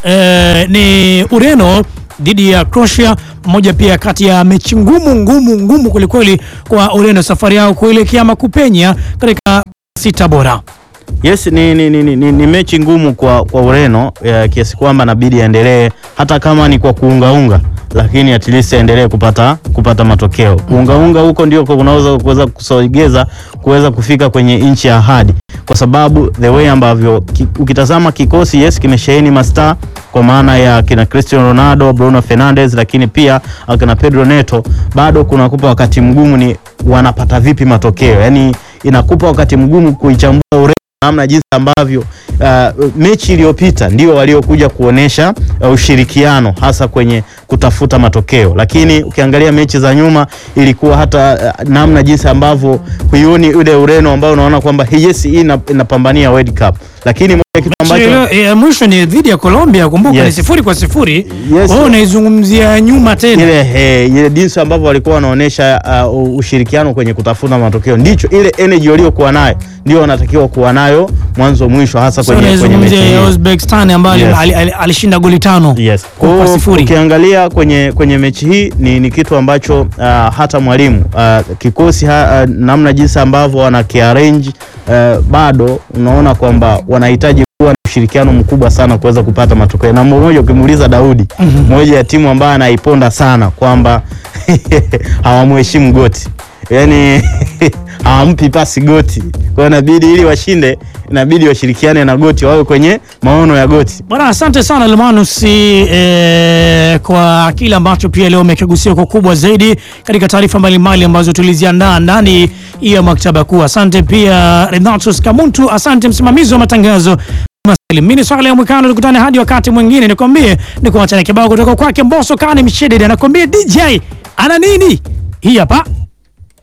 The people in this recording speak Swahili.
eh, ni Ureno dhidi ya Croatia, moja pia kati ya mechi ngumu ngumu ngumu kwelikweli kwa Ureno safari yao kuelekea ama kupenya katika sita bora. Yes, ni, ni, ni, ni, ni mechi ngumu kwa, kwa Ureno ya kiasi kwamba inabidi aendelee hata kama ni kwa kuungaunga, lakini at least aendelee kupata kupata matokeo. Kuungaunga huko ndio kunaweza kuweza kusogeza kuweza kufika kwenye nchi ya ahadi, kwa sababu the way ambavyo ki, ukitazama kikosi yes kimesheheni mastaa kwa maana ya kina Cristiano Ronaldo, Bruno Fernandes, lakini pia akina Pedro Neto, bado kunakupa wakati mgumu ni wanapata vipi matokeo, yani inakupa wakati mgumu kuichambua Ureno namna jinsi ambavyo uh, mechi iliyopita ndio waliokuja kuonesha uh, ushirikiano hasa kwenye kutafuta matokeo, lakini ukiangalia mechi za nyuma ilikuwa hata uh, namna jinsi ambavyo huioni ule Ureno ambao unaona kwamba yes hii ina- inapambania World Cup, lakini moja kitu ambacho Chile, eh, mwisho ni dhidi ya Colombia, kumbuka Yes. ni sifuri kwa sifuri. Yes. Wewe unaizungumzia nyuma tena. ile he, ile jinsi ambavyo walikuwa wanaonesha uh, ushirikiano kwenye kutafuta matokeo, ndicho ile energy waliokuwa nayo ndio wanatakiwa kuwa nayo mwanzo mwisho, hasa Sasa kwenye, kwenye mechi unaizungumzia hii. Uzbekistan ambayo Yes. ali- ali- alishinda goli tano Yes. kwa Kwa hiyo sifuri. ukiangalia kwenye, kwenye mechi hii ni, ni kitu ambacho uh, hata mwalimu uh, kikosi ha, uh, namna jinsi ambavyo wana kiarrange uh, bado unaona kwamba wanahitaji kuwa na ushirikiano mkubwa sana kuweza kupata matokeo. Na mmoja ukimuuliza Daudi, moja ya timu ambayo anaiponda sana kwamba hawamheshimu goti, yaani hawampi pasi goti, kwa hiyo inabidi ili washinde, inabidi washirikiane na goti, wawe kwenye maono ya goti. Bwana, asante sana Lemanus eh, kwa kile ambacho pia leo umekigusia kwa kubwa zaidi katika taarifa mbalimbali ambazo tuliziandaa ndani ya maktaba kuu. Asante pia Renatus Kamuntu, asante msimamizi wa matangazo mimi ni swala ya mwikano, tukutane hadi wakati mwingine. Nikwambie ni kuachana kibao kutoka kwake Mbosso Kane Mshedede, anakwambia DJ ana nini hii hapa